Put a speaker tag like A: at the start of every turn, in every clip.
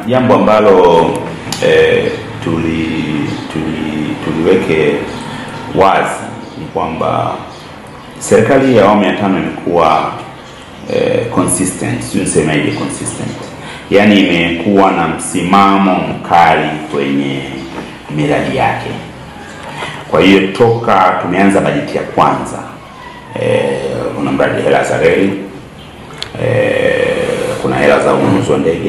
A: jambo ambalo eh, tuli, tuli, tuliweke wazi ni kwamba serikali ya awamu ya tano imekuwa eh, consistent, sio nisemaje consistent, yaani imekuwa na msimamo mkali kwenye miradi yake. Kwa hiyo toka tumeanza bajeti ya kwanza eh, kuna mradi hela za reli eh, kuna hela za ununuzi wa ndege.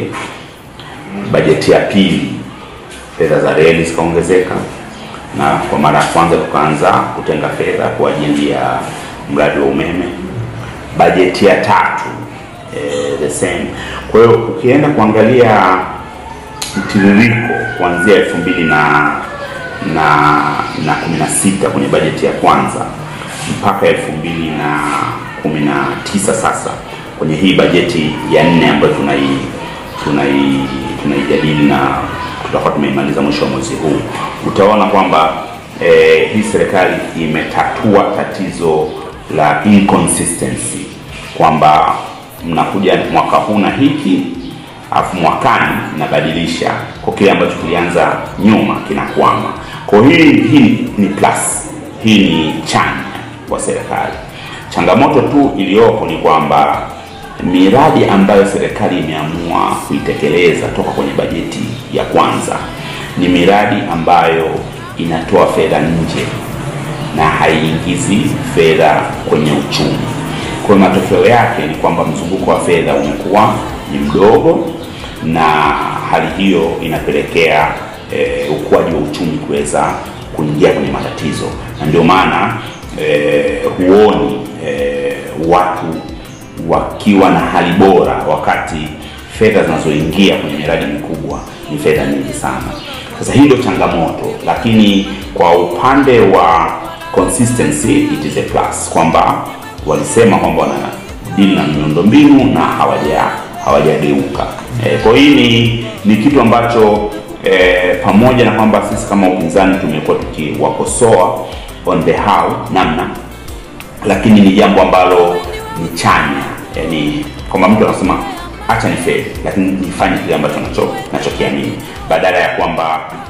A: Bajeti ya pili fedha za reli zikaongezeka, na kwa mara ya kwanza tukaanza kutenga fedha kwa ajili ya mradi wa umeme. Bajeti ya tatu eh, the same. Kwa hiyo ukienda kuangalia mtiririko kuanzia elfu mbili na na na kumi na sita kwenye bajeti ya kwanza mpaka elfu mbili na kumi na tisa sasa kwenye hii bajeti ya nne ambayo tunai tunai tunaijadili na tutakuwa tumeimaliza mwisho wa mwezi huu, utaona kwamba eh, hii serikali imetatua tatizo la inconsistency kwamba mnakuja mwaka huu na hiki afu mwakani inabadilisha kwa kile ambacho kilianza nyuma kinakwama. Kwa hiyo hii, hii ni plus, hii ni chanya kwa serikali. Changamoto tu iliyopo ni kwamba miradi ambayo serikali imeamua kuitekeleza toka kwenye bajeti ya kwanza ni miradi ambayo inatoa fedha nje na haiingizi fedha kwenye uchumi. Kwa hiyo matokeo yake ni kwamba mzunguko wa fedha umekuwa ni mdogo, na hali hiyo inapelekea eh, ukuaji wa uchumi kuweza kuingia kwenye matatizo, na ndio maana eh, huoni eh, watu wakiwa na hali bora wakati fedha zinazoingia kwenye miradi mikubwa ni fedha nyingi sana. Sasa hii ndio changamoto, lakini kwa upande wa consistency it is a plus, kwamba walisema kwamba wana dili na miundombinu na hawaja hawajageuka. E, kwa hii ni, ni kitu ambacho e, pamoja na kwamba sisi kama upinzani tumekuwa tukiwakosoa on the how namna, lakini ni jambo ambalo ni chanya, yani kwamba mtu anasema acha ni feli, lakini nifanye kile ambacho nacho nachokiamini badala ya kwamba